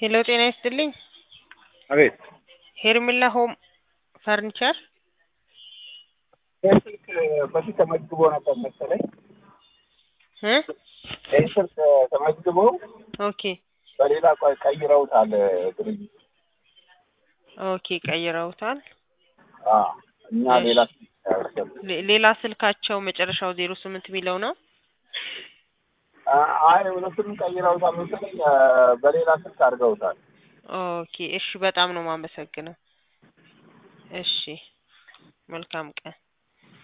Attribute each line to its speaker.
Speaker 1: ሄሎ ጤና ይስጥልኝ።
Speaker 2: አቤት
Speaker 1: ሄርሜላ ሆም ፈርኒቸር
Speaker 2: ይህ ስልክ በፊት ተመዝግቦ ነበር መሰለኝ።
Speaker 1: እ
Speaker 2: ይህ ስልክ ተመዝግቦ
Speaker 1: ኦኬ
Speaker 2: በሌላ ቆይ ቀይረውታል ድርጅት
Speaker 1: ኦኬ ቀይረውታል።
Speaker 2: አዎ፣ እኛ
Speaker 1: እሺ።
Speaker 2: ሌላ ስልክ ያወሰን
Speaker 1: ሌ- ሌላ ስልካቸው መጨረሻው ዜሮ ስምንት የሚለው ነው።
Speaker 2: አይ ሁለቱንም ቀይረውታል መሰለኝ አ፣ በሌላ ስልክ አድርገውታል።
Speaker 1: ኦኬ እሺ፣ በጣም ነው የማመሰግነው። እሺ፣ መልካም ቀን